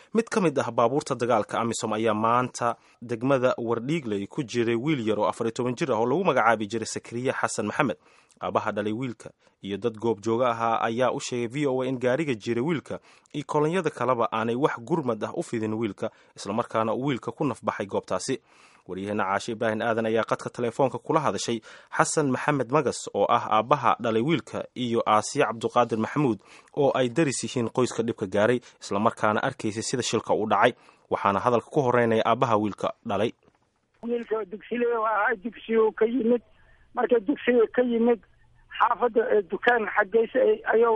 mid ka mid ah baabuurta dagaalka amisom ayaa maanta degmada wardhiigley ku jiray wiil yar oo afariy toban jir ah oo lagu magacaabi jiray sakariye xasan maxamed aabaha dhalay wiilka iyo dad goob jooga ahaa ayaa u sheegay v o a in gaariga jiray wiilka iyo kolonyada kaleba aanay wax gurmad ah u fidin wiilka islamarkaana uu wiilka ku nafbaxay goobtaasi waryaheena caashe ibraahim aadan ayaa qadka telefoonka kula hadashay xasan maxamed magas oo ah aabbaha dhalay wiilka iyo aasiye cabduqaadir maxamuud oo ay daris yihiin qoyska dhibka gaaray islamarkaana arkaysay sida shilka u dhacay waxaana hadalka ku horeynaya aabbaha wiilka dhalay wiilka dugsilee ahaa dugsigu ka yimid marka dugsiga ka yimid xaafadda dukaan xaggeysa ayuu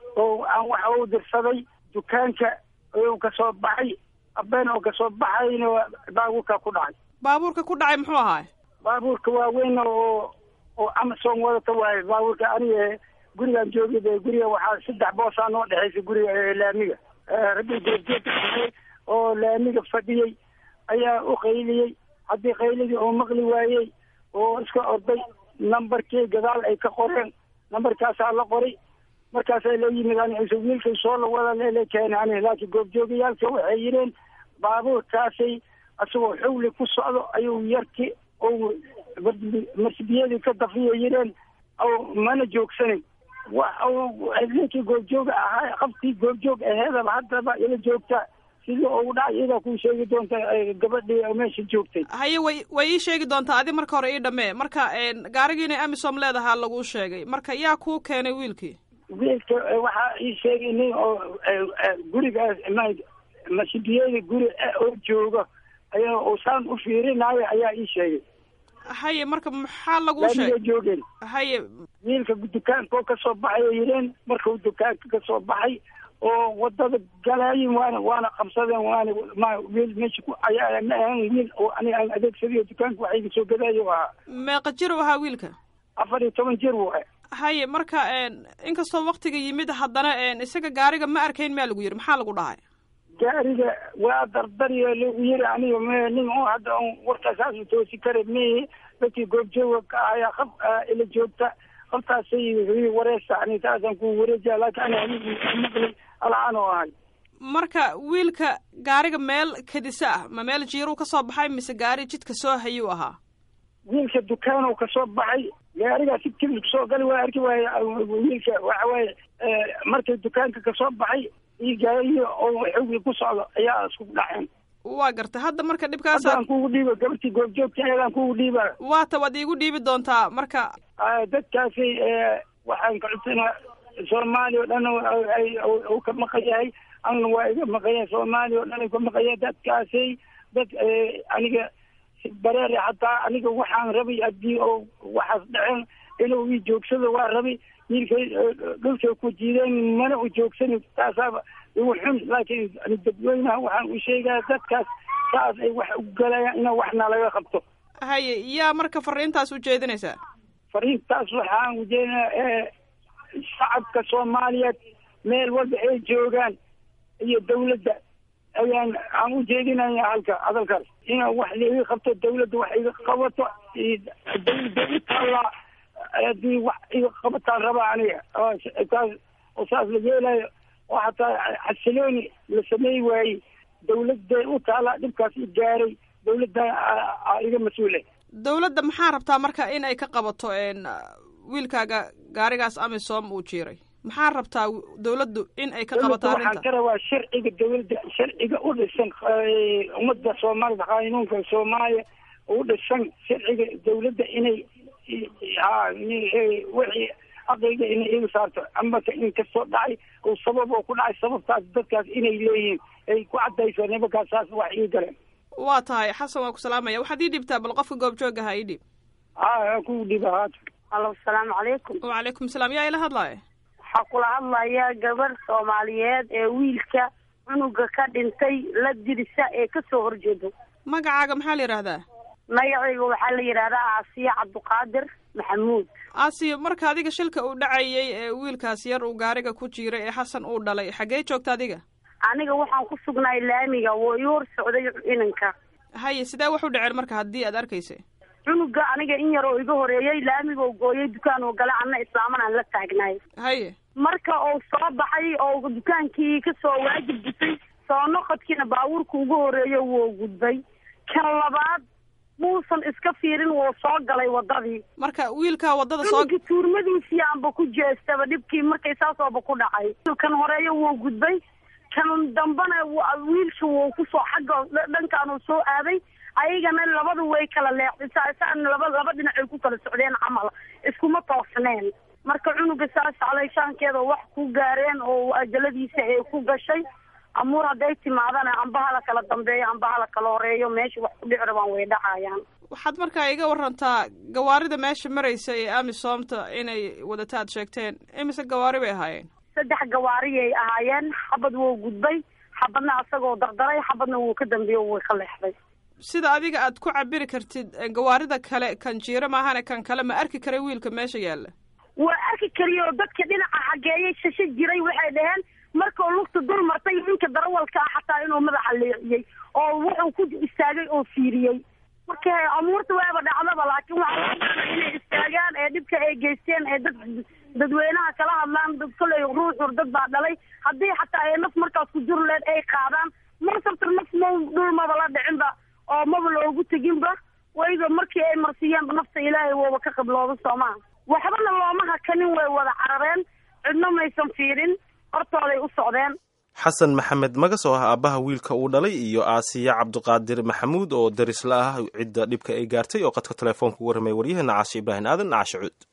aan waxa u dirsaday dukaanka ayuu kasoo baxay abeen oo kasoo baxayna baabuurka ku dhacay baabuurka ku dhacay muxuu ahaay baabuurka waaweyn oo oo amazon wadata waaye baabuurka aniga gurigaan joogay guriga waxaa saddex boosaa noo dhexaysa guriga laamiga raggi goorjeedka oo laamiga fadhiyey ayaa u qayliyey haddii qayligii oo maqli waayey oo iska orday nambarkii gadaal ay ka qoreen nambarkaasaa la qoray markaasaa la yimid ani wiilkay soo la wada leele keena ani laakiin goobjoogayaalka waxay yidheen baabuurkaasay isagoo xawli ku socdo ayuu yarki ou marsibiyadii ka dafiya yidheen mana joogsanin wa ninkii goobjooga ahaa qabtii goobjoog aheedaba haddaba ila joogta sidii ugu dhacay iyadaa kuu sheegi doonta gabadhii meesha joogtay haye way way ii sheegi doontaa adi marka hore ii dhammee marka gaarigii inay amisom leedahaa laguu sheegay marka yaa kuu keenay wiilkii wiilka waxaa ii sheegay nin oo gurigaas masibiyada guri oo jooga ayaa usaan u fiirinayo ayaa ii sheegay haye marka maxaa laguu sheegay joogeen haye wiilka dukaanka oo kasoo baxay oo yidheen markuu dukaanka kasoo baxay oo wadada galaayin waana waana qabsadeen waana ma wiil meesha ku ayaa ma ahan wiil oo aniga aan adeegsadayo dukaanka waxa iga soo gadaayo ahaa meeqa jir u ahaa wiilka afar iyo toban jir waay haye marka inkastoo waktiga yimid haddana isaga gaariga ma arkayn maa lagu yidhi maxaa lagu dhahay gaariga waa dardariyo lagu yiri aniga m nin oo hadda on warkaasaas toosi kara me dadkii goobjooga ka ayaa qab ila joogta qabtaasay wareesta ani taasaan ku wareejiya laakiin ani maqli alcaan oo ahay marka wiilka gaariga meel kadisa ah ma meel jiiruu kasoo baxay mise gaari jidka soo hayuu ahaa wiilka dukaanuu kasoo baxay gaarigaa si kibir kusoo gali waa arki waaye wiilka waxa waaye markay dukaanka kasoo baxay iyo gaariyi oo xawli ku socdo ayaa isku dhaceen waa gartay hadda marka dhibkaas haddaan kugu dhiiba gabartii goobjoogta ayadaan kugu dhiiba waata waad iigu dhiibi doontaa marka dadkaasi waxaan ka codsanaa soomaaliya o dhan uu ka maqan yahay anna waa iga maqanya soomaaliya o dhan u ka maqanya dadkaasi dad aniga bareere hataa aniga waxaan rabay haddii oo waxaas dhaceen inuu ii joogsado waa rabay wiilkay dhulkay ku jiideen mana u joogsanin taasaaba igu xun laakiin dadweynaha waxaan u sheegaya dadkaas saas ay wax u galayaan ina waxna laga qabto haye yaa marka fariintaas ujeedinaysaa fariintaas waxaan ujeedinaa shacabka soomaaliyeed meel walba ay joogaan iyo dawladda ayaan aan ujeedinaya halka hadalkaas ina wax laiga qabto dawladda wax iga qabato dawladda utaallaa haddii wax iga qabataan rabaa aniga taas oo saas la yeelayo oo hataa xasilooni la sameey waayey dawladday u taallaa dhibkaas i gaaray dawladda iga mas-uule dawladda maxaa rabtaa marka in ay ka qabato wiilkaaga gaarigaas amisom uu jiiray maxaa rabtaa dawladdu in ay ka qabato arrinta waxaan ka rabaa sharciga dawladda sharciga u dhisan ummadda soomaalida qaanuunka soomaaliya u dhisan sharciga dawladda inay wixii aqliga inay iga saarto amaka in kastoo dhacay oo sabab oo ku dhacay sababtaas dadkaas inay leeyihiin ay ku cadayso nimankaas saas wax ii galeen waa tahay xasan waa ku salaamaya waxaad ii dhibtaa bal qofka goobjoogaha ii dhib ha ku dhiba haata alo asalaamu calaykum wacalaykum salaam yaa ila hadlaya waxaa kula hadlaya gabarh soomaaliyeed ee wiilka cunuga ka dhintay la dirisa ee kasoo horjeedo magacaaga maxaa la yidhaahdaa magacayga waxaa la yidhahdaa aasiya cabduqaadir maxamuud aasiya marka adiga shilka uu dhacayay ee wiilkaas yar uu gaariga ku jiiray ee xasan uu dhalay xaggee joogta adiga aniga waxaan ku sugnaay laamiga woo ii hor socday inanka haye sidee wax u dhaceen marka haddii aad arkaysa cunuga aniga in yar oo iga horeeyey laamiga gooyay dukaan oo gale anna islaaman aan la taagnaay haye marka uu soo baxay oo dukaankii kasoo waajib disay soo noqodkiina baabuurka ugu horeeyo wuu gudbay kan labaad muusan iska fiirin wuu soo galay wadadii marka wiilkaa waddada soo cunugi tuurmadiisii aanba ku jeestaba dhibkii markay saasooba ku dhacay kan horeeyo wuu gudbay kan dambena wiilka wuu kusoo xagga dhankaanuu soo aaday ayagana labadu way kala leexday saan laba laba dhinacay ku kala socdeen camal iskuma toosneen marka cunuga saas caleyshaankeeda wax ku gaareen oo ajaladiisa ay ku gashay amuur hadday timaadana amba hala kala dambeeyo amba hala kala horeeyo meesha wax ku dhici rabaan way dhacayaan waxaad markaa iga warantaa gawaarida meesha maraysa ee amisoomta inay wadata aad sheegteen imise gawaari bay ahaayeen saddex gawaariyay ahaayeen xabad wuu gudbay xabadna asagoo dardaray xabadna wuu ka dambeeyo way ka leexday sida adiga aad ku cabiri kartid gawaarida kale kan jiiro maahane kan kale ma arki karay wiilka meesha yaalla waa arki kariya oo dadka dhinaca xageeyay shasho jiray waxay dhaheen markau lugta dul martay ninka darawalka ah xataa inuu madaxa leexiyey oo wuxuu ku istaagay oo fiiriyey marka amuurta waaba dhacdaba laakiin waxaa loo baana inay istaagaan ee dhibka ay geysteen ee dad dadweynaha kala hadlaan kolley ruuxur dad baa dhalay haddii xataa ay naf markaas ku jur leed ay qaadaan marsabta naf ma dhulmaba la dhicinba oo maba loogu teginba wayba markii ay marsiiyeenba nafta ilaahay wooba ka qiblooda soomaha waxbana looma hakanin way wada carareen cidno maysan fiirin hortooday u socdeen xasan maxamed magas oo ah aabbaha wiilka uu dhalay iyo aasiya cabdiqaadir maxamuud oo darisla ah cidda dhibka ay gaartay oo qadka telefoonka ugu warramay waryaheena caashe ibraahim aadan caashe cuud